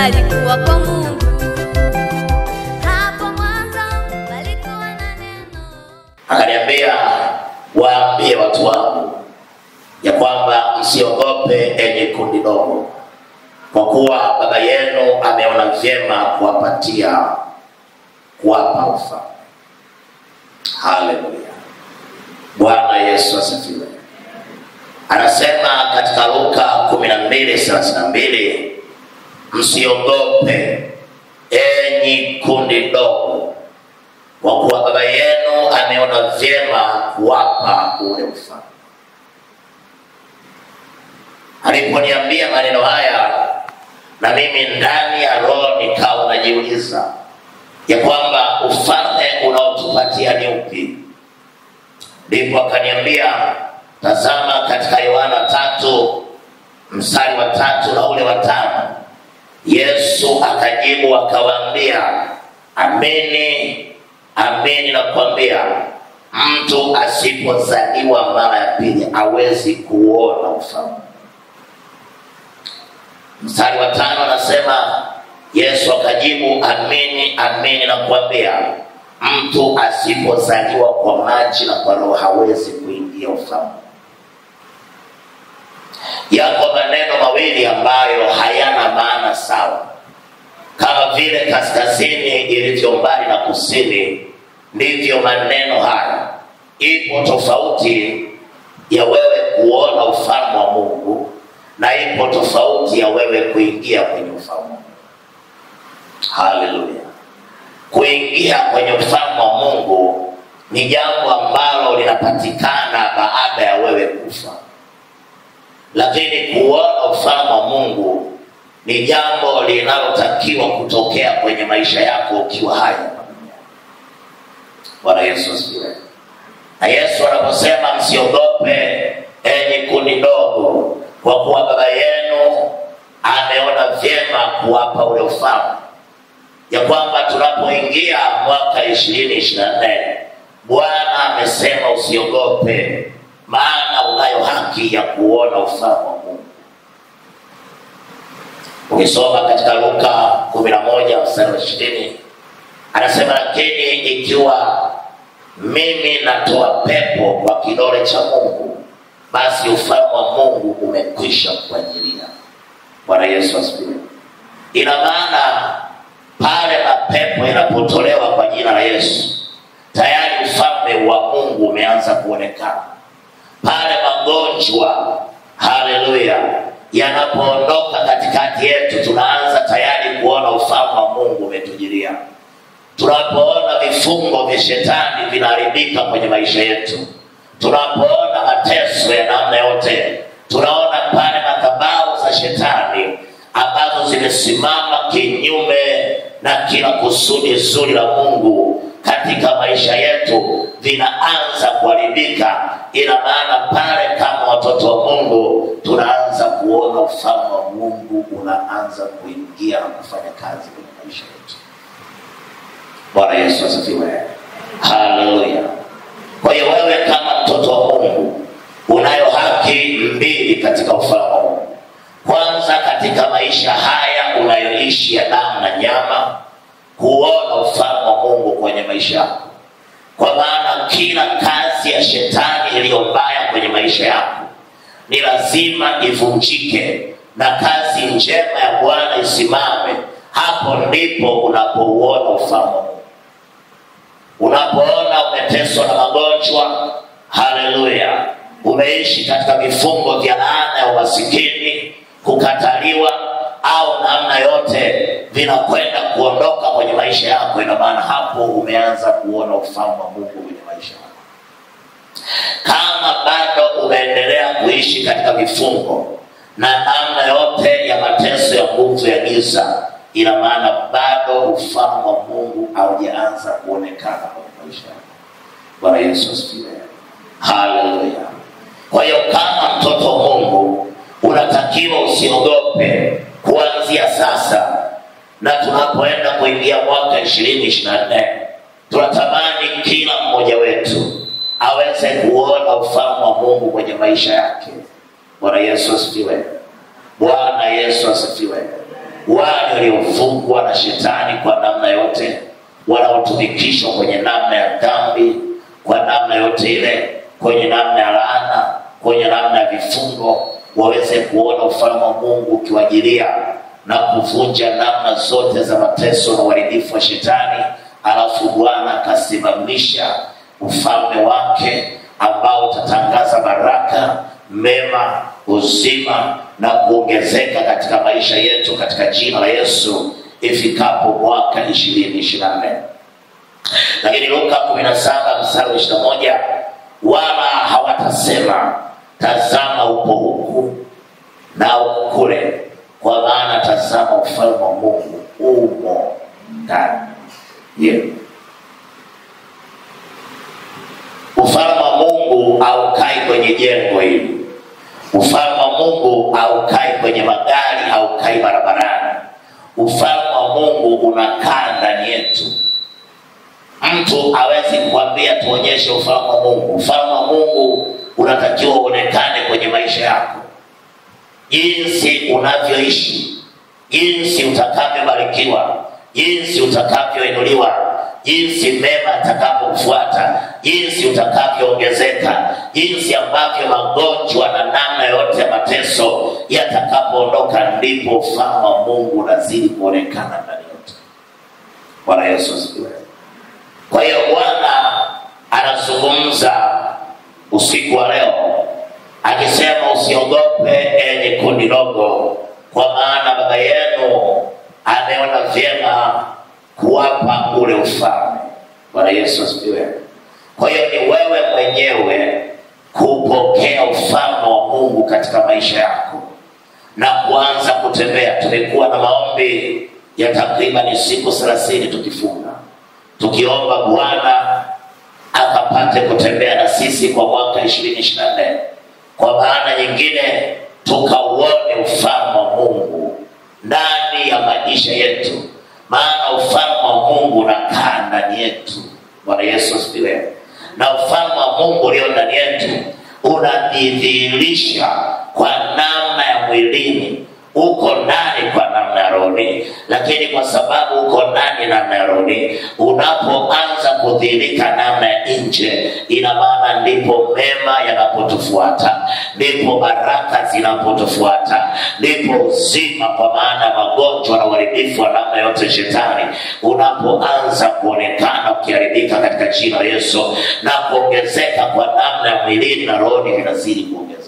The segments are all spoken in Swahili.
walikuwa kwa Mungu. Hapo mwanzo walikuwa na neno. akaniambia waambie watu wangu ya kwamba msiogope enye kundi dogo kwa kuwa baba yenu ameona vyema kuwapatia kuwapa ufalme haleluya bwana yesu asifiwe anasema katika luka 12:32 msiogope enyi kundi dogo kwa kuwa baba yenu ameona vyema kuwapa ule ufalme. Aliponiambia maneno haya, na mimi ndani ya roho nikawa najiuliza ya kwamba ufalme unaotupatia ni upi? Ndipo akaniambia tazama, katika Yohana tatu mstari wa tatu na ule wa tano Yesu akajibu akawaambia, amini amini nakwambia, mtu asipozaliwa mara ya pili hawezi kuona ufalme. Mstari wa tano anasema Yesu akajibu, amini amini nakwambia, mtu asipozaliwa kwa maji na kwa Roho hawezi kuingia ufalme. Yako maneno mawili ambayo hayana maana sawa kama vile kaskazini ilivyo mbali na kusini, ndivyo maneno haya. Ipo tofauti ya wewe kuona ufalme wa Mungu na ipo tofauti ya wewe kuingia kwenye ufalme wa Mungu. Haleluya! Kuingia kwenye ufalme wa Mungu ni jambo ambalo linapatikana baada ya wewe kufa, lakini kuona ufalme wa Mungu ni jambo linalotakiwa kutokea kwenye maisha yako ukiwa hai hapa duniani. Bwana Yesu asifiwe. Na Yesu anaposema msiogope, enyi kundi dogo, kwa kuwa baba yenu ameona vyema kuwapa ule ufalme, ya kwamba tunapoingia mwaka ishirini ishirini na nne Bwana amesema usiogope, maana unayo haki ya kuona ufalme wa Mungu. Ukisoma katika Luka 11 mstari wa 20 anasema, lakini ikiwa mimi natoa pepo kwa kidole cha Mungu, basi ufalme wa Mungu umekwisha kuajilia. Bwana Yesu asifiwe. Ina maana pale mapepo yanapotolewa kwa jina la Yesu, tayari ufalme wa Mungu umeanza kuonekana pale magonjwa, haleluya, yanapoondoka katikati yetu, tunaanza tayari kuona ufalme wa Mungu umetujilia. Tunapoona vifungo vya shetani vinaharibika kwenye maisha yetu, tunapoona mateso ya namna yote, tunaona pale madhabahu za shetani ambazo zimesimama kinyume na kila kusudi zuri la Mungu katika maisha yetu vinaanza kuharibika. Ina maana pale kama watoto wa Mungu tunaanza kuona ufalme wa Mungu unaanza kuingia na kufanya kazi kwenye maisha yetu. Bwana Yesu asifiwe, haleluya. Kwa hiyo wewe kama mtoto wa Mungu unayo haki mbili katika ufalme wa Mungu. Kwanza, katika maisha haya unayoishi ya damu na nyama, kuona ufalme wa Mungu kwenye maisha yako, kwa maana kila kazi ya shetani iliyo mbaya kwenye maisha yako ni lazima ivunjike na kazi njema ya Bwana isimame. Hapo ndipo unapouona ufalme wa Mungu. Unapoona umeteswa na magonjwa, haleluya, umeishi katika vifungo vya laana ya umasikini, kukataliwa au namna yote vinakwenda kuondoka kwenye maisha yako, ina maana hapo umeanza kuona ufalme wa Mungu kwenye maisha yako. Kama bado umeendelea kuishi katika vifungo na namna yote ya mateso ya nguvu ya giza, ina maana bado ufalme wa Mungu haujaanza kuonekana kwenye maisha yako. Bwana Yesu asifiwe, haleluya. Kwa hiyo kama mtoto wa Mungu unatakiwa usiogope kuanzia sasa, na tunapoenda kuingia mwaka ishirini ishirini na nne tunatamani kila mmoja wetu aweze kuona ufalme wa Mungu kwenye maisha yake. Bwana Yesu asifiwe, Bwana Yesu asifiwe, wale waliofungwa na shetani kwa namna yote wanaotumikishwa kwenye namna ya dhambi kwa namna yote ile kwenye namna ya laana kwenye namna ya vifungo waweze kuona ufalme wa mungu ukiwajilia na kuvunja namna zote za mateso na uharibifu wa shetani alafu bwana akasimamisha ufalme wake ambao utatangaza baraka mema uzima na kuongezeka katika maisha yetu katika jina la yesu ifikapo mwaka ishirini ishirina nne lakini luka kumi na saba mstari wa ishirina moja wala hawatasema tazama upo huku na kule kwa maana tazama ufalme wa mungu umo ndani yenu ufalme wa mungu haukai kwenye jengo hili ufalme wa mungu haukai kwenye magari haukai barabarani ufalme wa mungu unakaa ndani yetu mtu hawezi kuambia tuonyeshe ufalme wa mungu ufalme wa mungu unatakiwa uonekane kwenye maisha yako jinsi unavyoishi jinsi utakavyobarikiwa jinsi utakavyoinuliwa jinsi mema atakapokufuata jinsi utakavyoongezeka jinsi ambavyo magonjwa na namna yote ya mateso yatakapoondoka ndipo ufalme wa mungu unazidi kuonekana ndani yote bwana yesu asifiwe kwa hiyo bwana anazungumza usiku wa leo akisema usiogope enye kundi dogo kwa maana baba yenu ameona vyema kuwapa ule ufalme bwana yesu asifiwe kwa hiyo ni wewe mwenyewe kupokea ufalme wa mungu katika maisha yako na kuanza kutembea tumekuwa na maombi ya takriban siku thelathini tukifunga tukiomba bwana akapate kutembea na sisi kwa mwaka ishirini ishirina nne kwa maana nyingine tukauone ufalme wa mungu ndani ya maisha yetu maana ufalme wa mungu unakaa ndani yetu bwana yesu asifiwe na ufalme wa mungu ulio ndani yetu unajidhihirisha kwa namna ya mwilini uko ndani kwa namna ya rohoni lakini kwa sababu uko ndani namna ya rohoni unapoanza kudhihirika namna ya nje ina maana ndipo mema yanapotufuata ndipo baraka zinapotufuata ndipo uzima kwa maana ya magonjwa na uharibifu wa namna yote shetani unapoanza kuonekana ukiharibika katika jina la yesu na kuongezeka kwa namna ya mwilini na rohoni vinazidi kuongezeka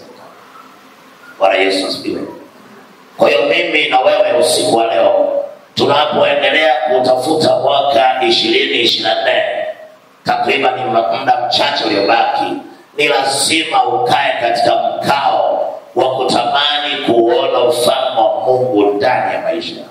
bwana yesu asifiwe kwa hiyo mimi na wewe usiku wa leo tunapoendelea kutafuta mwaka ishirini ishirina nne takriban ni muda mchache uliobaki ni lazima ukae katika mkao wa kutamani kuona ufalme wa mungu ndani ya maisha yako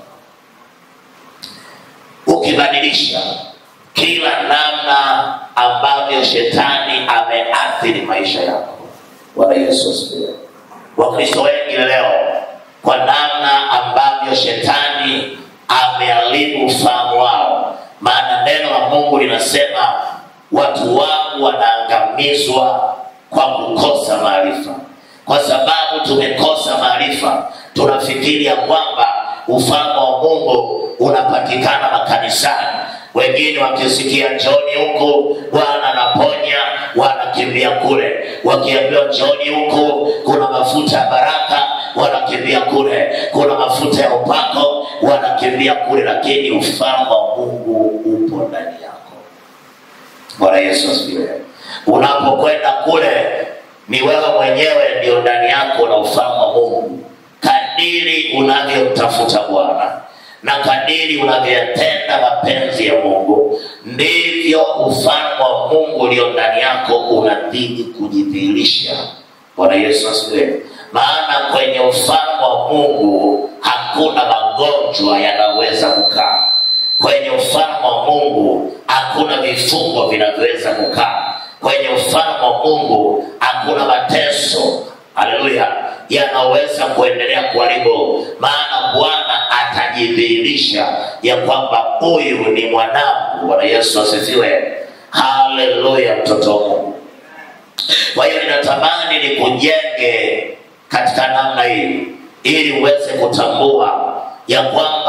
ukibadilisha kila namna ambavyo shetani ameathiri maisha yako bwana yesu asifiwe wakristo wengi leo kwa namna ambavyo shetani ameharibu ufahamu wao maana neno la mungu linasema watu wangu wanaangamizwa kwa kukosa maarifa kwa sababu tumekosa maarifa tunafikiri ya kwamba ufalme wa mungu unapatikana makanisani wengine wakisikia njoni huku bwana anaponya wanakimbia kule wakiambiwa njoni huku kuna mafuta ya baraka wanakimbia kule kuna mafuta ya upako wanakimbia kule lakini ufalme wa mungu upo ndani yako bwana yesu asifiwe unapokwenda kule ni wewe mwenyewe ndio ndani yako na ufalme wa mungu kadiri unavyomtafuta bwana na kadiri unavyoyatenda mapenzi ya mungu ndivyo ufalme wa mungu ulio ndani yako unazidi kujidhihirisha bwana yesu asifiwe maana kwenye ufalme wa mungu hakuna magonjwa yanaweza kukaa kwenye ufalme wa mungu hakuna vifungo vinavyoweza kukaa kwenye ufalme wa mungu hakuna mateso haleluya yanaweza kuendelea kuharibu maana bwana atajidhihirisha ya kwamba huyu ni mwanangu bwana yesu asifiwe haleluya mtoto wa mungu kwa hiyo ninatamani nikujenge katika namna hii ili uweze kutambua ya kwamba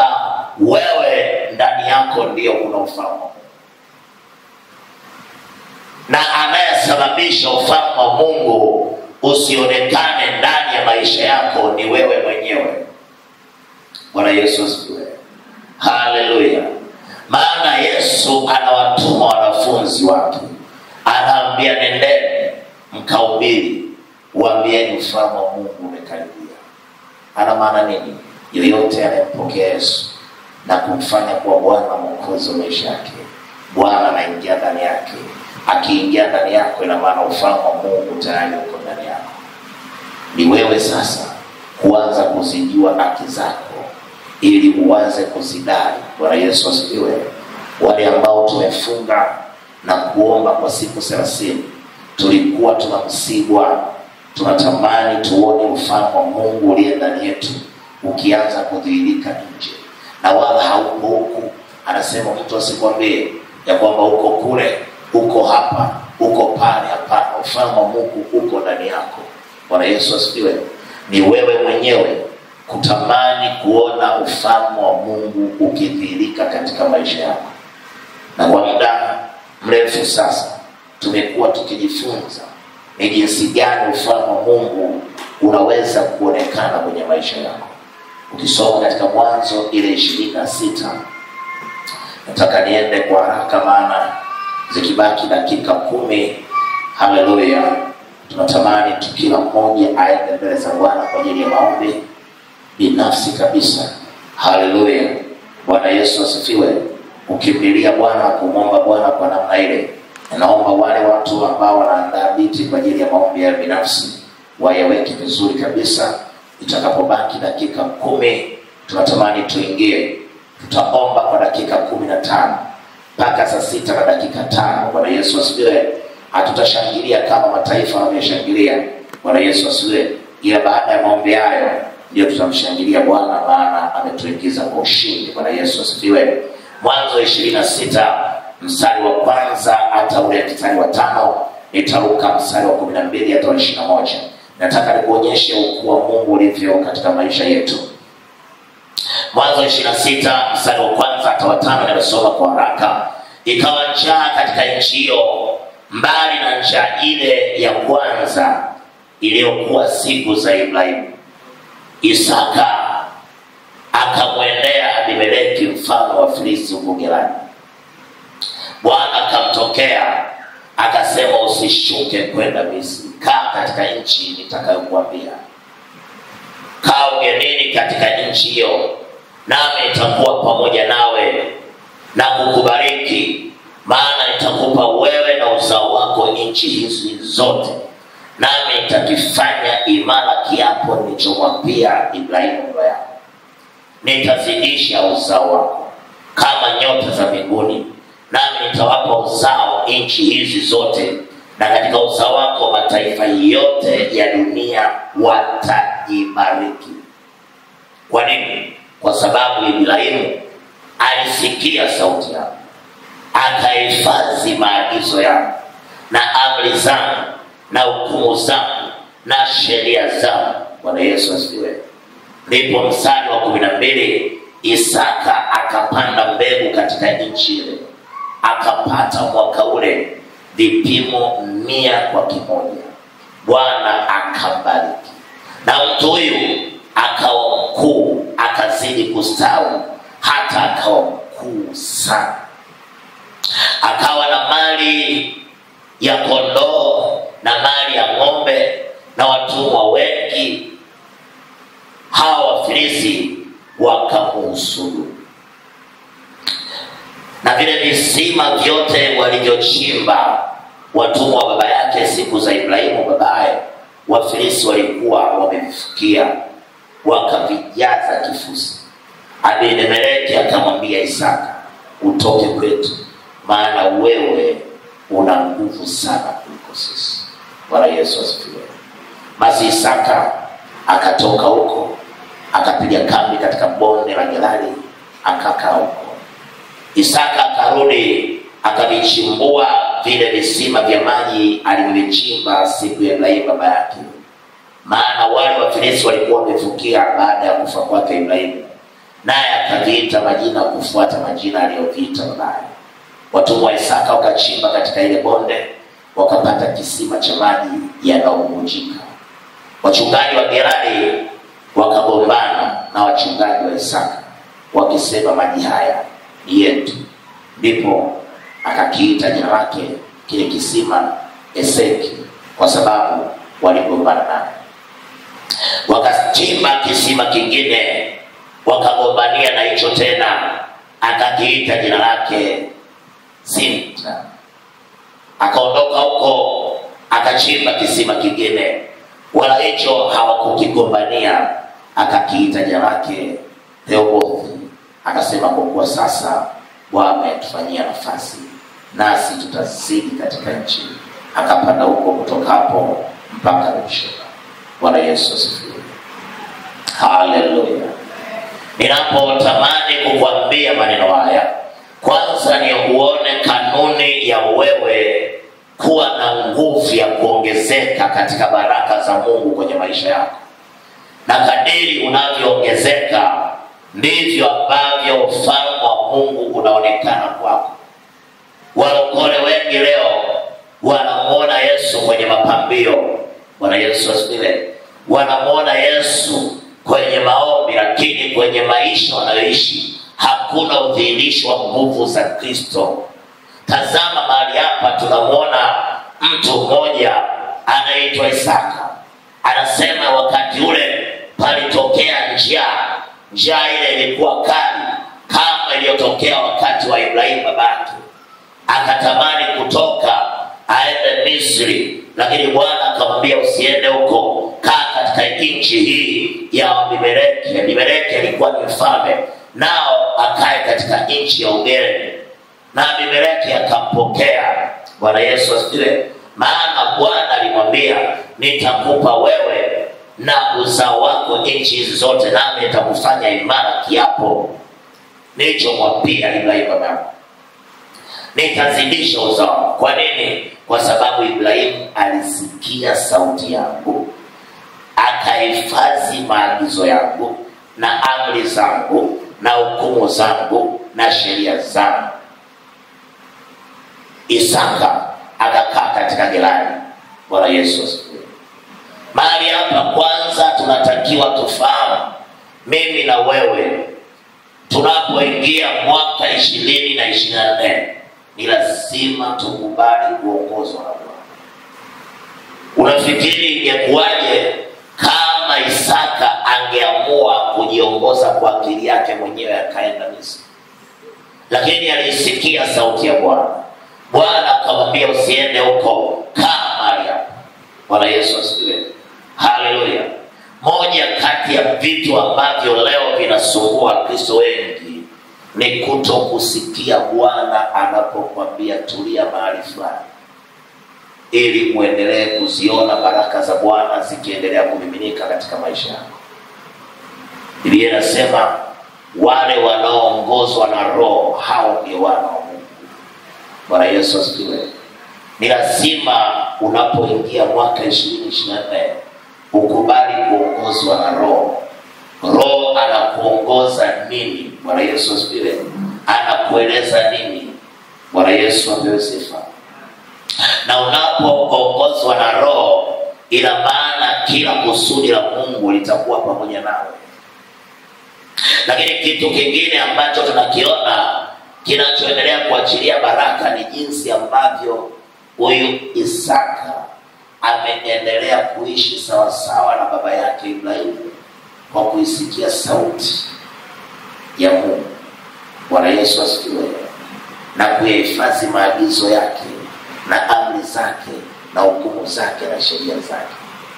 wewe ndani yako ndiyo kuna ufalme wa Mungu. na anayesababisha ufalme wa Mungu usionekane ndani ya maisha yako ni wewe mwenyewe. Bwana Yesu asifiwe. Haleluya. Maana Yesu anawatuma wanafunzi wake, anaambia nendeni mkahubiri, waambieni ufalme wa Mungu umekaribia. Ana maana nini? Yoyote anayempokea Yesu na kumfanya kuwa Bwana na Mwokozi wa maisha yake, Bwana anaingia ndani yake. Akiingia ndani yako, ina maana ufalme wa Mungu tayari uko ndani yako. Ni wewe sasa kuanza kuzijua haki zako ili uanze kuzidai. Bwana Yesu asifiwe. Wale ambao tumefunga na kuomba kwa siku thelathini, tulikuwa tunamsihi Bwana, tunatamani tuone ufalme wa Mungu uliye ndani yetu ukianza kudhihirika nje, na wala hauko huku. Anasema mtu asikwambie ya kwamba uko kule, uko hapa, uko pale. Hapana, ufalme wa Mungu uko ndani yako. Bwana Yesu asifiwe. Ni wewe mwenyewe kutamani kuona ufalme wa Mungu ukidhihirika katika maisha yako. Na kwa muda mrefu sasa tumekuwa tukijifunza ni jinsi gani ufalme wa Mungu unaweza kuonekana kwenye maisha yako. Ukisoma katika Mwanzo ile ishirini na sita, nataka niende kwa haraka, maana zikibaki dakika kumi, haleluya, tunatamani tu kila mmoja aende mbele za Bwana kwa ajili ya maombi binafsi kabisa. Haleluya, Bwana Yesu asifiwe. Ukimlilia Bwana, kumwomba Bwana kwa namna ile, naomba wale watu ambao wanaandaa viti kwa ajili ya maombi ya binafsi wayaweke vizuri kabisa. Itakapobaki dakika kumi, tunatamani tuingie, tutaomba kwa dakika kumi na tano mpaka saa sita na dakika tano. Bwana Yesu asifiwe. Hatutashangilia kama mataifa wanavyoshangilia. Bwana Yesu asifiwe, ila baada ya maombi hayo ndio tutamshangilia Bwana, maana ametuingiza kwa ushindi. Bwana Yesu asifiwe. Mwanzo ishirini na sita mstari wa kwanza hata ule mstari wa tano nitaruka mstari wa kumi na mbili hata wa ishirini na moja nataka nikuonyeshe ukuu wa Mungu ulivyo katika maisha yetu. Mwanzo ishirini na sita mstari wa kwanza hata wa tano nimesoma kwa haraka. Ikawa njaa katika nchi hiyo, mbali na njaa ile ya kwanza iliyokuwa siku za Ibrahimu. Isaka akamwendea Abimeleki mfalme wa Filisti huko Gerari. Bwana akamtokea akasema, usishuke kwenda Misri, kaa katika nchi nitakayokuambia. Kaa ugenini katika nchi hiyo, nami nitakuwa pamoja nawe na kukubariki, maana nitakupa wewe na uzao wako nchi hizi zote, nami nitakifanya imara kiapo nilichomwapia Ibrahimu baba yako nitazidisha uzao wako kama nyota za mbinguni, nami nitawapa uzao nchi hizi zote, na katika uzao wako mataifa yote ya dunia watajibariki. Kwa nini? Kwa sababu Ibrahimu alisikia sauti yangu, akahifadhi maagizo yangu na amri zangu na hukumu zangu na sheria zangu. Bwana Yesu asifiwe. Ndipo mstari wa kumi na mbili Isaka akapanda mbegu katika nchi ile, akapata mwaka ule vipimo mia kwa kimoja. Bwana akambariki, na mtu huyu akawa mkuu, akazidi kustawi, hata akawa mkuu sana, akawa na mali ya kondoo na mali ya ng'ombe na watumwa wengi hawa Wafilisti wakamuhusudu, na vile visima vyote walivyochimba watumwa wa baba yake siku za Ibrahimu babaye, Wafilisti walikuwa wamevifukia, wakavijaza kifusi. Abimeleki akamwambia Isaka, utoke kwetu, maana wewe una nguvu sana kuliko sisi. Bwana Yesu asifiwe. Basi Isaka akatoka huko akapiga kambi katika bonde la Gerari akakaa huko. Isaka akarudi akavichimbua vile visima vya maji alivyovichimba siku ya Ibrahimu baba yake, maana wale Wafilisti walikuwa wamefukia baada ya kufa kwake Ibrahimu. naye akaviita majina kufuata majina aliyoviita babaye. Watumwa wa Isaka wakachimba katika ile bonde, wakapata kisima cha maji yanayobubujika. Wachungaji wa Gerari wakagombana na wachungaji wa Isaka wakisema, maji haya ni yetu. Ndipo akakiita jina lake kile kisima Eseki, kwa sababu waligombana naye. Wakachimba kisima kingine, wakagombania na hicho tena, akakiita jina lake Sinta. Akaondoka huko akachimba kisima kingine, wala hicho hawakukigombania, akakiita jina lake Rehobothi. Akasema, kwa kuwa sasa Bwana ametufanyia nafasi, nasi tutazidi katika nchi. Akapanda huko kutoka hapo mpaka Beersheba. Bwana Yesu asifiwe, haleluya. Ninapotamani kukwambia maneno haya, kwanza ni uone kanuni ya wewe kuwa na nguvu ya kuongezeka katika baraka za Mungu kwenye maisha yako, na kadiri unavyoongezeka ndivyo ambavyo ufalme wa Mungu unaonekana kwako. Walokole wengi leo wanamwona Yesu kwenye mapambio. Bwana Yesu asifiwe. Wanamwona Yesu kwenye maombi, lakini kwenye maisha wanayoishi hakuna udhihirisho wa nguvu za Kristo. Tazama mahali hapa, tunamwona mtu mmoja anaitwa Isaka, anasema wakati ule palitokea njaa. Njaa ile ilikuwa kali kama iliyotokea wakati wa Ibrahimu babake, akatamani kutoka aende Misri, lakini Bwana akamwambia usiende huko, kaa katika nchi hii ya Abimeleki. Abimeleki alikuwa ni mfalme, nao akae katika nchi ya ugeni, na Abimeleki akampokea. Bwana Yesu asifiwe. Maana Bwana alimwambia nitakupa wewe na uzao wako nchi hizi zote, nami nitakufanya imara kiapo nilichomwapia Ibrahimu babangu nitazidisha uzao. Kwa nini? Kwa sababu Ibrahimu alisikia sauti yangu, akahifadhi maagizo yangu na amri zangu na hukumu zangu na sheria zangu. Isaka akakaa katika Gerari. Bwana Yesu asifiwe. Mahali hapa kwanza tunatakiwa tufahamu, mimi na wewe tunapoingia mwaka ishirini na ishirini na nne ni lazima tukubali kuongozwa na Bwana. Unafikiri ingekuwaje kama Isaka angeamua kujiongoza kwa akili yake mwenyewe akaenda Misri? Lakini alisikia sauti ya Bwana. Bwana akamwambia usiende huko, kaa mahali hapa. Bwana Yesu asifiwe, haleluya. Moja kati ya vitu ambavyo leo vinasumbua Kristo wengi ni kuto kusikia Bwana anapokwambia tulia mahali fulani, ili muendelee kuziona baraka za Bwana zikiendelea kumiminika katika maisha yako. Biblia inasema wale wanaoongozwa na Roho hao ndio wana wa Mungu. Bwana Yesu asifiwe. Ni lazima unapoingia mwaka ishirini ishirini na nne ukubali kuongozwa na Roho. Roho anakuongoza nini? Bwana Yesu asifiwe. Anakueleza nini? Bwana Yesu apewe sifa. Na unapoongozwa na Roho, ina maana kila kusudi la Mungu litakuwa pamoja nawe. Lakini kitu kingine ambacho tunakiona kinachoendelea kuachilia baraka ni jinsi ambavyo huyu Isaka ameendelea kuishi sawasawa na baba yake Ibrahimu kwa kuisikia sauti ya Mungu. Bwana Yesu asifiwe, na kuyahifadhi maagizo yake na amri zake na hukumu zake na sheria zake.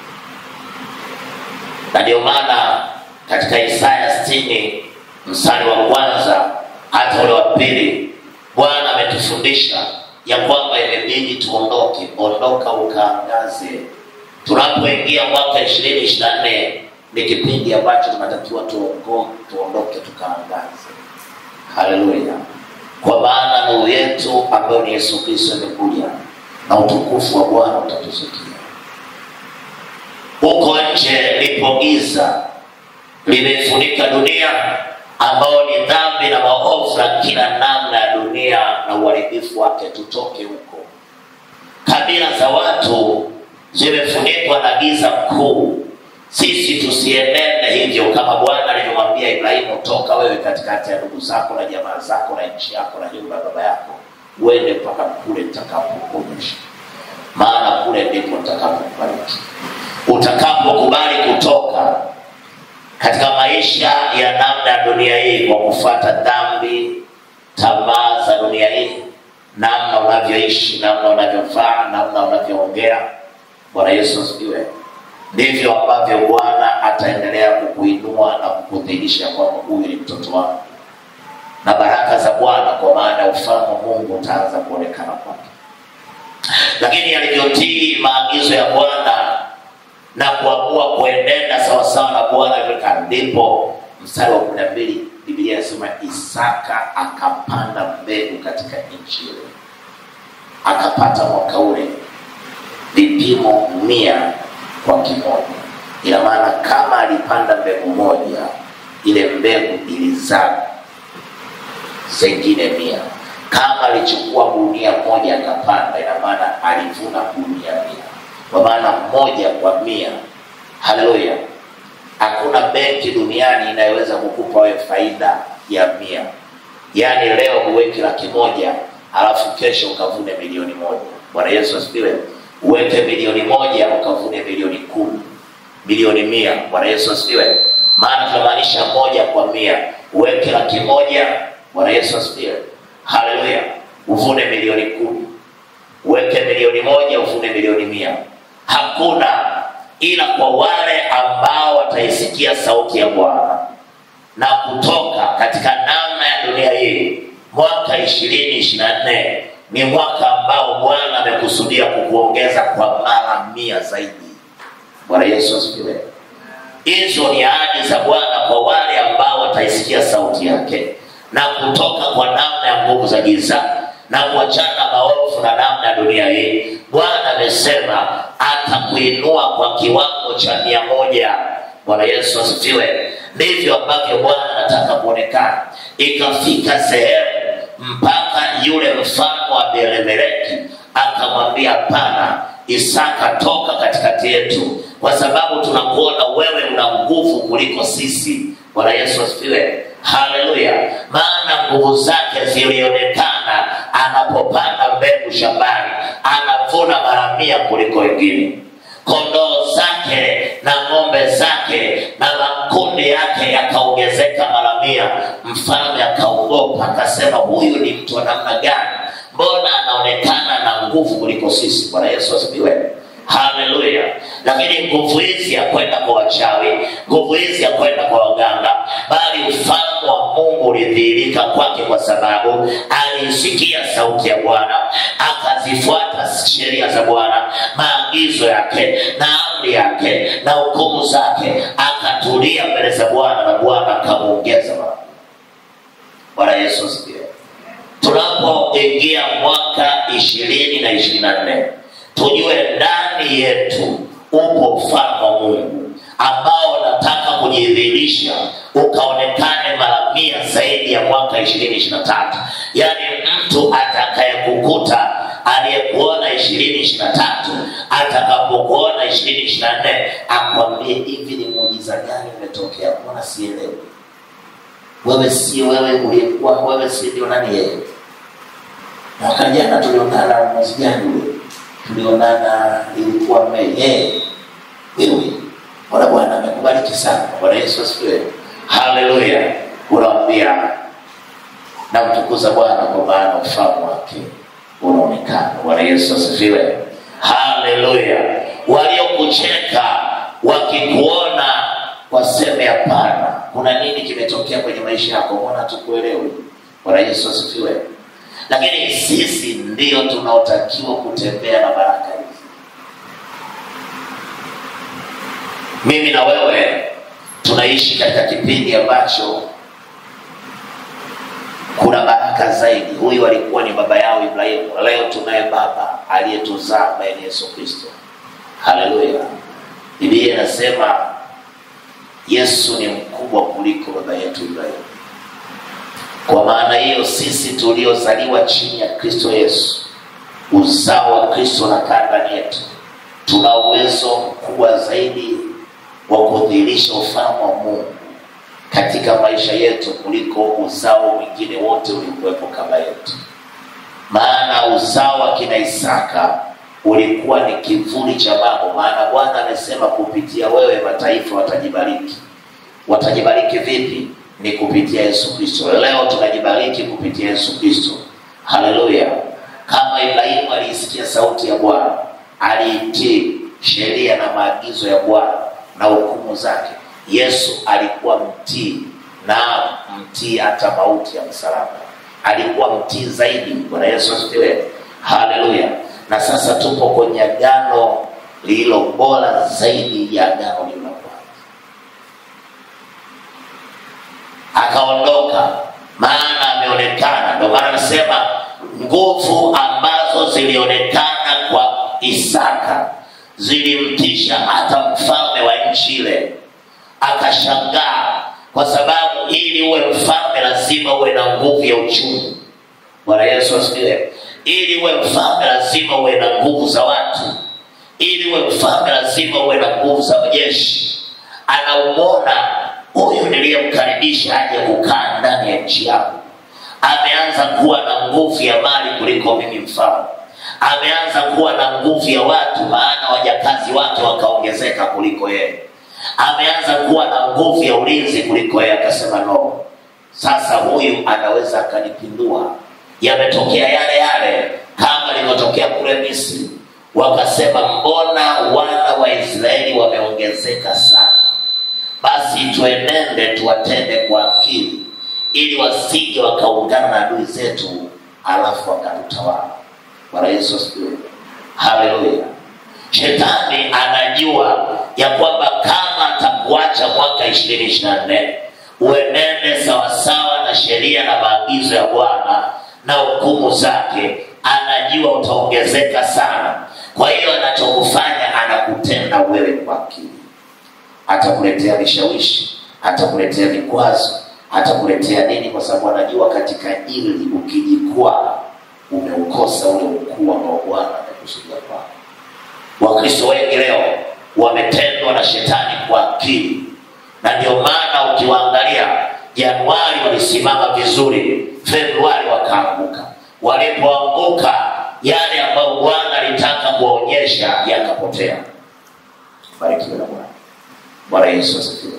Na ndio maana katika Isaya sitini mstari wa kwanza hata ule wa pili Bwana ametufundisha ya kwamba imebidi tuondoke, ondoka ukaangaze. Tunapoingia mwaka ishirini ishirini na nne ni kipindi ambacho tunatakiwa tuongo- tuondoke tukaangaze. Haleluya! Kwa maana nuru yetu ambayo ni Yesu Kristo imekuja na utukufu wa Bwana utatuzukia. Huko nje lipo giza limefunika dunia, ambao ni dhambi na maovu na kila namna ya dunia na uharibifu wake tutoke huko kabila za watu zimefunikwa na giza kuu sisi tusienende hivyo kama bwana alivyomwambia ibrahimu toka wewe katikati ya ndugu zako na jamaa zako na nchi yako na nyumba ya baba yako uende mpaka kule nitakapokuonyesha maana kule ndipo nitakapokubariki utakapokubali kutoka katika maisha ya namna ya dunia hii kwa kufuata dhambi tamaa za dunia hii namna unavyoishi namna unavyovaa namna unavyoongea bwana yesu asifiwe ndivyo ambavyo bwana ataendelea kukuinua na kukudhihirisha kwamba huyu ni mtoto wangu na baraka za bwana kwa maana ya ufalme wa mungu utaanza kuonekana kwake lakini alivyotii maagizo ya bwana na kuamua kuenenda sawasawa na bwana alivyotaka ndipo mstari wa kumi na mbili bibilia inasema isaka akapanda mbegu katika nchi ile akapata mwaka ule vipimo mia kwa kimoja ina maana kama alipanda mbegu moja ile mbegu ilizaa zengine mia kama alichukua gunia moja akapanda ina maana alivuna gunia mia kwa maana moja kwa mia haleluya hakuna benki duniani inayoweza kukupa wewe faida ya mia yaani leo uweke laki moja alafu kesho ukavune milioni moja bwana yesu asifiwe uweke milioni moja ukavune milioni kumi milioni mia bwana yesu asifiwe maana tunamaanisha moja kwa mia uweke laki moja bwana yesu asifiwe haleluya uvune milioni kumi uweke milioni moja uvune milioni mia hakuna ila kwa wale ambao wataisikia sauti ya bwana na kutoka katika namna ya dunia hii mwaka ishirini ishiri na nne ni mwaka ambao bwana amekusudia kukuongeza kwa mara mia zaidi bwana yesu asifiwe hizo ni ahadi za bwana kwa wale ambao wataisikia sauti yake na kutoka kwa namna ya nguvu za giza na kuachana maovu na namna ya dunia hii bwana amesema atakuinua kwa kiwango cha mia moja bwana yesu asifiwe ndivyo ambavyo bwana anataka kuonekana ikafika sehemu mpaka yule mfalme wa belemeleki akamwambia hapana isaka toka katikati yetu kwa sababu tunakuona wewe una nguvu kuliko sisi bwana yesu asifiwe haleluya maana nguvu zake zilionekana anapopanda mbegu shambani anavuna mara mia kuliko wengine kondoo zake na ng'ombe zake na makundi yake yakaongezeka mara mia mfalme akaogopa akasema huyu ni mtu wa namna gani mbona anaonekana na nguvu kuliko sisi bwana yesu asifiwe haleluya lakini nguvu hizi ya kwenda kwa wachawi nguvu hizi ya kwenda kwa waganga bali ufalme wa mungu ulidhihirika kwake kwa sababu aliisikia sauti ya bwana akazifuata sheria za bwana maagizo yake na amri yake na hukumu zake akatulia mbele za bwana na bwana akamwongeza mara bwana yesu asifiwe tunapoingia mwaka ishirini na ishirini na nne tujue ndani yetu upo ufalme wa mungu ambao unataka kujidhihirisha ukaonekane mara mia zaidi ya mwaka ishirini ishiri na tatu yaani mtu atakayekukuta aliyekuona ishirini ishiri na tatu atakapokuona ishirini ishiri na nne akwambie hivi ni muujiza gani umetokea mbona sielewi wewe si wewe uliyekuwa wewe si ndio nani yeye mwaka jana tulionana mwezi gani ule tulionana ilikuwa mei yeye wewe bwana bwana amekubariki sana bwana yesu asifiwe haleluya unamwambia namtukuza bwana kwa maana ufalme wake unaonekana bwana yesu asifiwe haleluya waliokucheka wakikuona waseme hapana kuna nini kimetokea kwenye maisha yako mbona tukuelewi bwana yesu asifiwe lakini sisi ndio tunaotakiwa kutembea na baraka hizi mimi na wewe tunaishi katika kipindi ambacho kuna baraka zaidi huyu alikuwa ni baba yao ibrahimu leo tunaye baba aliyetuzaa ambaye ni yesu kristo haleluya biblia inasema yesu ni mkubwa kuliko baba yetu ibrahimu kwa maana hiyo sisi tuliozaliwa chini ya kristo yesu uzao wa kristo na kaa ndani yetu tuna uwezo mkubwa zaidi wa kudhihirisha ufalme wa mungu katika maisha yetu kuliko uzao mwingine wote ulikuwepo kabla yetu maana uzao wa kina isaka ulikuwa ni kivuli cha mambo maana bwana amesema kupitia wewe mataifa watajibariki watajibariki vipi ni kupitia yesu kristo leo tunajibariki kupitia yesu kristo haleluya kama ibrahimu aliisikia sauti ya bwana aliitii sheria na maagizo ya bwana na hukumu zake yesu alikuwa mtii na mtii hata mauti ya msalaba alikuwa mtii zaidi bwana yesu asifiwe haleluya na sasa tupo kwenye agano lililo bora zaidi ya agano lililo kwanza akaondoka maana ameonekana ndio maana anasema nguvu ambazo zilionekana kwa isaka zilimtisha hata mfalme wa nchi ile akashangaa kwa sababu ili uwe mfalme lazima uwe na nguvu ya uchumi bwana yesu asifiwe ili uwe mfalme lazima uwe na nguvu za watu ili uwe mfalme lazima uwe na nguvu za jeshi anaumona huyu niliyemkaribisha aje kukaa ndani ya nchi yangu ameanza kuwa na nguvu ya mali kuliko mimi mfalme ameanza kuwa na nguvu ya watu maana wajakazi wake wakaongezeka kuliko yeye ameanza kuwa na nguvu ya ulinzi kuliko yeye akasema no sasa huyu anaweza akanipindua yametokea yale yale kama ilivyotokea kule misri wakasema mbona wana wa israeli wameongezeka sana basi tuenende tuwatende kwa akili ili wasije wakaungana na adui zetu alafu wakatutawala bwana yesu asifiwe haleluya shetani anajua ya kwamba kama atakuacha mwaka ishirini ishiri na nne uenende sawasawa na sheria na maagizo ya bwana na hukumu zake anajua utaongezeka sana kwa hiyo anachokufanya anakutenda wewe kwa akili atakuletea vishawishi atakuletea vikwazo atakuletea nini kwa sababu anajua katika ili ukijikwaa umeukosa ule ukuu ambao bwana amekusudia kwako wakristo wengi leo wametendwa na shetani kwa akili na ndio maana ukiwaangalia januari walisimama vizuri februari wakaanguka walipoanguka yale ambayo bwana alitaka kuwaonyesha yakapotea barikiwe na bwana bwana yesu asifiwe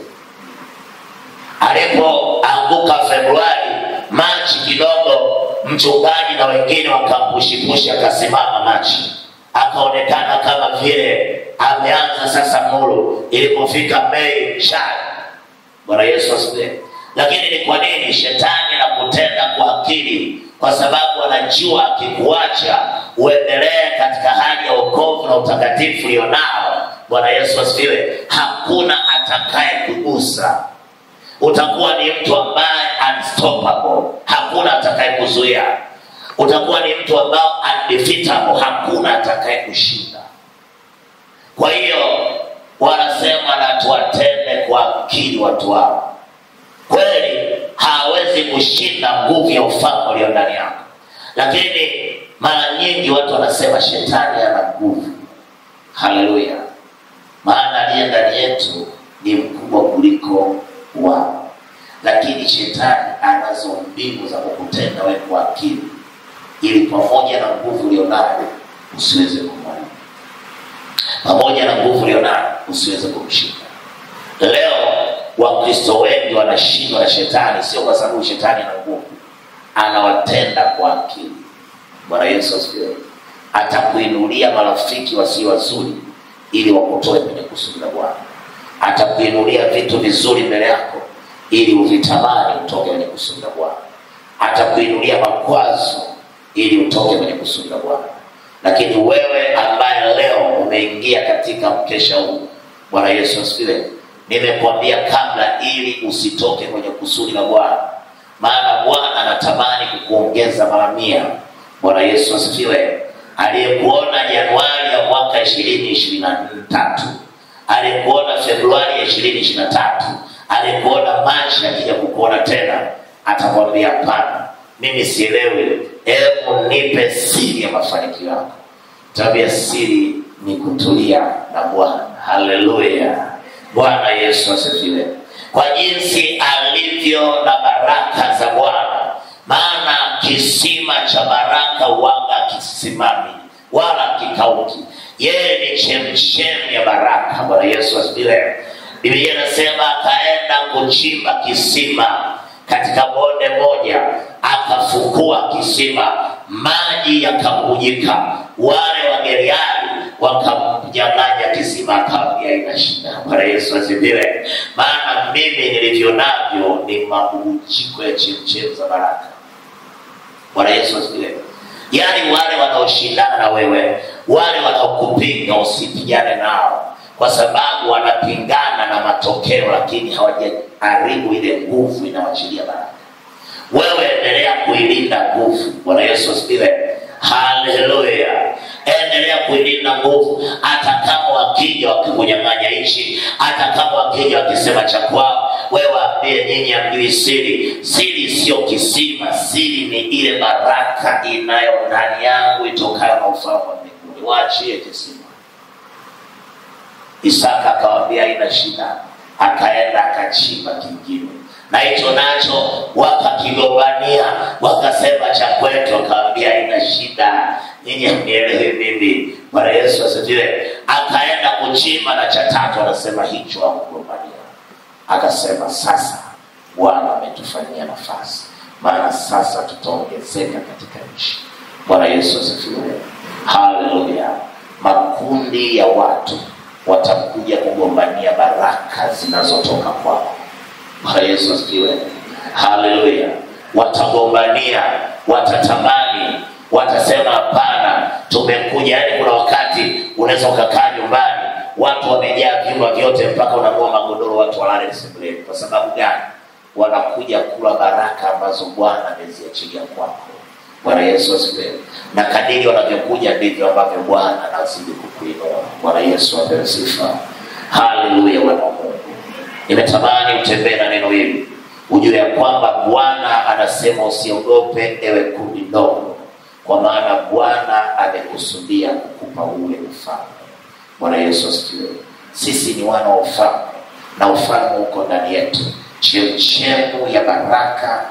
alipoanguka februari machi kidogo mchungaji na wengine wakampushipushi akasimama machi akaonekana kama vile ameanza sasa nuru ilipofika mei shari bwana yesu asifiwe lakini ni kwa nini shetani anakutenda kwa akili kwa sababu anajua akikuacha uendelee katika hali ya wokovu na utakatifu ulionao bwana yesu asifiwe hakuna atakaye kugusa utakuwa ni mtu ambaye unstoppable hakuna atakaye kuzuia utakuwa ni mtu ambao undefeatable hakuna atakaye kushinda kwa hiyo wanasema na tuwatende kwa akili watu wao kweli hawezi kushinda nguvu ya ufalme ulio ndani yako lakini mara nyingi watu wanasema shetani ana nguvu haleluya maana aliye ndani yetu ni mkubwa kuliko wao lakini shetani anazo mbinu za kukutenda wewe kwa akili ili pamoja na nguvu ulionayo usiweze kumwona pamoja na nguvu ulionayo usiweze kumshinda leo wakristo wengi wanashindwa na shetani sio kwa sababu shetani ana nguvu anawatenda kwa akili bwana yesu asifiwe atakuinulia marafiki wasio wazuri ili wakutoe kwenye kusudi la bwana atakuinulia vitu vizuri mbele yako ili uvitamani utoke kwenye kusudi la bwana atakuinulia makwazo ili utoke kwenye kusudi la bwana lakini wewe ambaye leo umeingia katika mkesha huu bwana yesu asifiwe nimekuambia kabla ili usitoke kwenye kusudi la bwana maana bwana anatamani kukuongeza mara mia bwana yesu asifiwe aliyekuona januari ya mwaka ishirini ishirini na tatu aliyekuona februari ya ishirini ishiri na tatu aliyekuona machi akija kukuona tena atakwambia hapana mimi sielewi hebu nipe siri ya mafanikio yako tabia siri ni kutulia na bwana haleluya bwana yesu asifiwe kwa jinsi alivyo na baraka za bwana maana kisima cha baraka wanga kisimami wala kikauki yeye ni chemchemi ya baraka bwana yesu asifiwe biblia inasema akaenda kuchimba kisima katika bonde moja akafukua kisima maji yakabujika wale wageriani wakamnyang'anya kisima akawambia ina shida bwana yesu asifiwe maana mimi nilivyo navyo ni mabubujiko ya chemchemi za baraka bwana yesu asifiwe yaani wale wanaoshindana na wewe wale wanaokupinga usipigane nao kwa sababu wanapingana na matokeo lakini hawajaharibu ile nguvu inawachilia baraka wewe endelea kuilinda nguvu bwana yesu asifiwe haleluya endelea kuilinda nguvu hata kama wakija wakikunyang'anya nchi hata kama wakija wakisema cha kwao wewe waambie nyinyi amjui siri siri sio kisima siri ni ile baraka inayo ndani yangu itokayo na ufalme wa mbinguni waachie kisima isaka akawambia ina shida akaenda akachimba kingine na hicho nacho wakakigombania wakasema cha kwetu akawambia ina shida nyinyi mnielewi mimi bwana yesu asifiwe akaenda kuchimba na cha tatu anasema hicho akugombania akasema sasa bwana ametufanyia nafasi maana sasa tutaongezeka katika nchi bwana yesu asifiwe haleluya makundi ya watu watakuja kugombania baraka zinazotoka kwako bwana yesu asifiwe haleluya watagombania watatamani watasema hapana tumekuja yani kuna wakati unaweza ukakaa nyumbani watu wamejaa vyumba vyote mpaka unanua magodoro watu walale sebuleni kwa sababu gani wanakuja kula baraka ambazo bwana ameziachilia kwako bwana yesu asifiwe na kadiri wanavyokuja ndivyo ambavyo bwana anazidi kukuinua bwana yesu apewe sifa haleluya wana wa mungu nimetamani utembee na neno hili ujue ya kwamba bwana anasema usiogope ewe kundi ndogo kwa maana bwana amekusudia kukupa ule ufalme bwana yesu asifiwe sisi ni wana wa ufalme na ufalme uko ndani yetu chemchemu ya baraka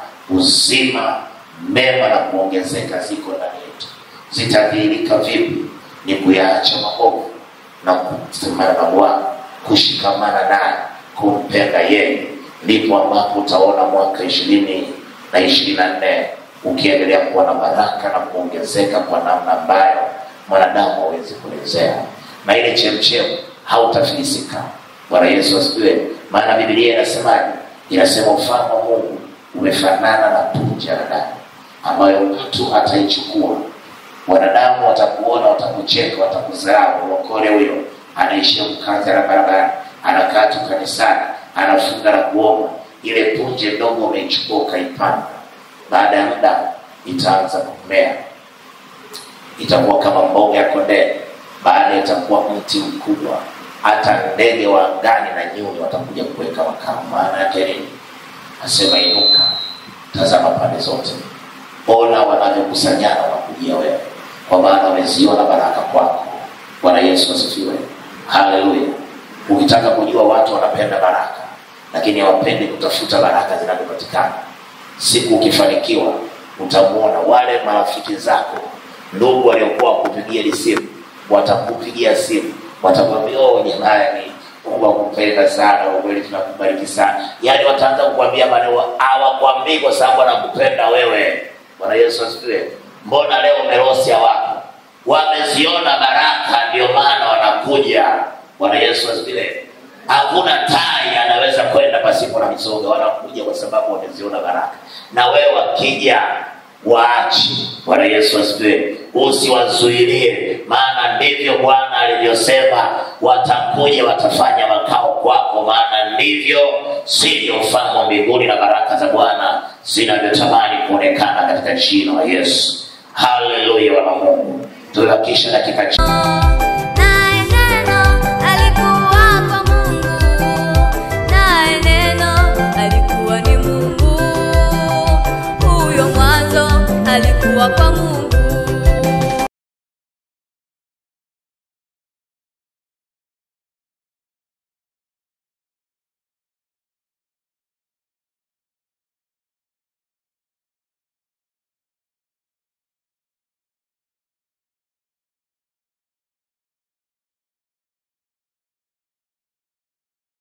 uzima mema na kuongezeka ziko ndani yetu zitadhihirika vipi ni kuyaacha maovu na kusemana na bwana kushikamana naye kumpenda yeye ndipo ambapo utaona mwaka ishirini na ishirini na nne ukiendelea kuwa na baraka na kuongezeka kwa namna ambayo mwanadamu hawezi kuelezea na ile chemchemu hautafilisika bwana yesu asifiwe maana bibilia inasemaje inasema ufalme wa mungu umefanana na punja la damu ambayo mtu ataichukua wanadamu watakuona watakucheka watakudharau uokole huyo anaishia mkazi na barabara anakaa tu kanisani anafunga na kuomba ile punje ndogo umeichukua ukaipanda baada ya muda itaanza kumea itakuwa kama mboga ya kondee baada itakuwa mti mkubwa hata ndege wa angani na nyuni watakuja kuweka makao maana yake nini asema inuka tazama pande zote ona wanavyokusanyana wakujia wewe kwa maana wameziona baraka kwako bwana yesu asifiwe haleluya ukitaka kujua watu wanapenda baraka lakini hawapendi kutafuta baraka zinavyopatikana siku ukifanikiwa utamuona wale marafiki zako ndugu waliokuwa wakupigia simu watakupigia simu watakwambia oh jamani mungu akupenda sana ukweli tunakubariki sana yaani wataanza kukwambia maneno hawakwambii kwa sababu anakupenda wewe bwana yesu asifiwe mbona leo umerosya wako wameziona baraka ndio maana wanakuja bwana yesu asifiwe hakuna tai anaweza kwenda pasipo na mizoga wanakuja kwa sababu wameziona baraka na wewe wakija waachi bwana yesu asifiwe usiwazuilie maana ndivyo bwana alivyosema watakuja watafanya makao kwako maana ndivyo sivyo ufalme wa mbinguni na baraka za bwana zinavyotamani kuonekana katika jina la yesu haleluya wana mungu tumebakisha dakika ch-